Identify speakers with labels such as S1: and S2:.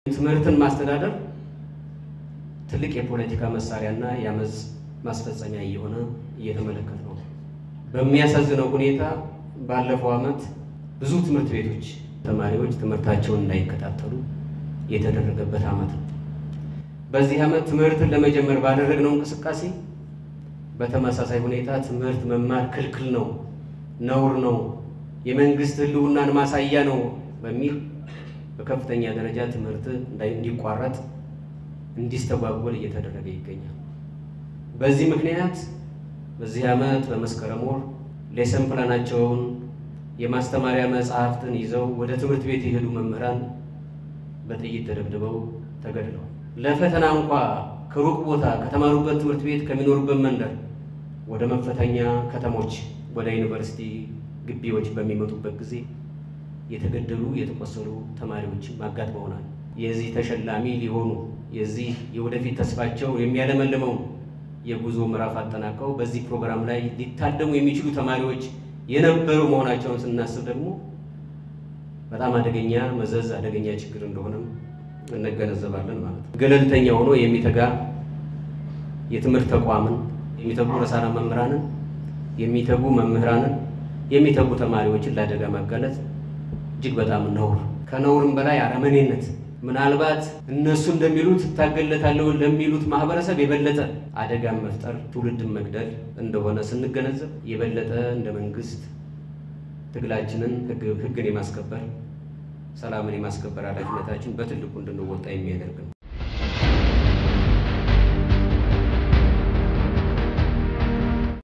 S1: ትምህርትን ማስተዳደር ትልቅ የፖለቲካ መሳሪያና የአመፅ ማስፈጸሚያ እየሆነ እየተመለከት ነው። በሚያሳዝነው ሁኔታ ባለፈው ዓመት ብዙ ትምህርት ቤቶች ተማሪዎች ትምህርታቸውን እንዳይከታተሉ የተደረገበት ዓመት ነው። በዚህ ዓመት ትምህርትን ለመጀመር ባደረግነው እንቅስቃሴ በተመሳሳይ ሁኔታ ትምህርት መማር ክልክል ነው፣ ነውር ነው፣ የመንግስት ሕልውናን ማሳያ ነው በሚል በከፍተኛ ደረጃ ትምህርት እንዲቋረጥ እንዲስተጓጎል እየተደረገ ይገኛል። በዚህ ምክንያት በዚህ ዓመት በመስከረም ወር ሌሰን ፕላናቸውን የማስተማሪያ መጽሐፍትን ይዘው ወደ ትምህርት ቤት የሄዱ መምህራን በጥይት ተደብድበው ተገድለዋል። ለፈተና እንኳ ከሩቅ ቦታ ከተማሩበት ትምህርት ቤት ከሚኖሩበት መንደር ወደ መፈተኛ ከተሞች ወደ ዩኒቨርሲቲ ግቢዎች በሚመጡበት ጊዜ የተገደሉ የተቆሰሉ ተማሪዎችም አጋጥመውናል። የዚህ ተሸላሚ ሊሆኑ የዚህ የወደፊት ተስፋቸው የሚያለመልመው የጉዞ ምዕራፍ አጠናቀው በዚህ ፕሮግራም ላይ ሊታደሙ የሚችሉ ተማሪዎች የነበሩ መሆናቸውን ስናስብ ደግሞ በጣም አደገኛ መዘዝ አደገኛ ችግር እንደሆነም እንገነዘባለን ማለት ነው። ገለልተኛ ሆኖ የሚተጋ የትምህርት ተቋምን የሚተጉ ርዕሳነ መምህራንን የሚተጉ መምህራንን የሚተጉ ተማሪዎችን ለአደጋ ማጋለጥ እጅግ በጣም ነውር፣ ከነውርም በላይ አረመኔነት ምናልባት እነሱ እንደሚሉት እታገለታለሁ ለሚሉት ማህበረሰብ የበለጠ አደጋን መፍጠር ትውልድን መግደል እንደሆነ ስንገነዘብ የበለጠ እንደ መንግስት ትግላችንን ሕግን የማስከበር ሰላምን የማስከበር ኃላፊነታችን በትልቁ እንድንወጣ የሚያደርግ ነው።